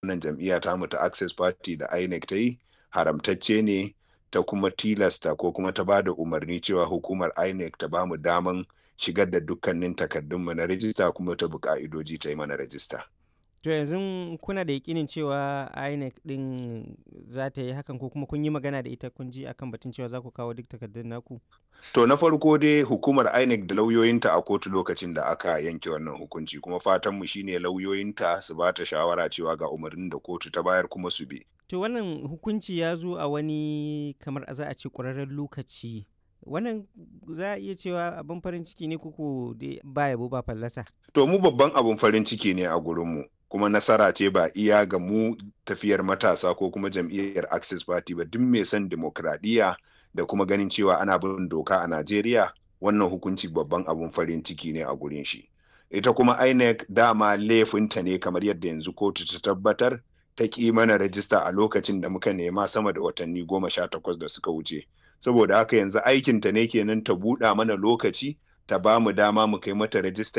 wannan jam'iyya ta mu ta access party da inec ta yi haramtacce ne ta kuma tilasta ko kuma ta ba da umarni cewa hukumar inec ta ba mu daman shigar da dukkanin takardunmu na rajista kuma ta bi ka'idoji ta yi mana rajista To yanzu kuna da yakinin cewa INEC din za ta yi hakan ko kuma kun yi magana da ita kun ji akan batun cewa za ku kawo duk takardun naku? To na farko dai hukumar INEC da lauyoyinta a kotu lokacin da aka yanke wannan hukunci kuma fatanmu shine lauyoyinta su ba ta shawara cewa ga umarnin da kotu ta bayar kuma su bi. To wannan hukunci ya zo a wani kamar za a ce ƙwararren lokaci. Wannan za a iya cewa abin farin ciki ne kuku ba yabo ba fallasa. To mu babban abin farin ciki ne a gurinmu. kuma nasara ce ba iya ga mu tafiyar matasa ko kuma jam'iyyar access party ba duk mai son demokradiyya da kuma ganin cewa ana bin doka a najeriya wannan hukunci babban abun farin ciki ne a gurin shi ita kuma inec dama laifinta ne kamar yadda yanzu kotu ta tabbatar ta ƙi mana rajista a lokacin da muka nema sama da watanni goma sha takwas da suka wuce saboda haka yanzu aikinta ne kenan ta buɗa mana lokaci ta ba mu dama mu kai mata rajista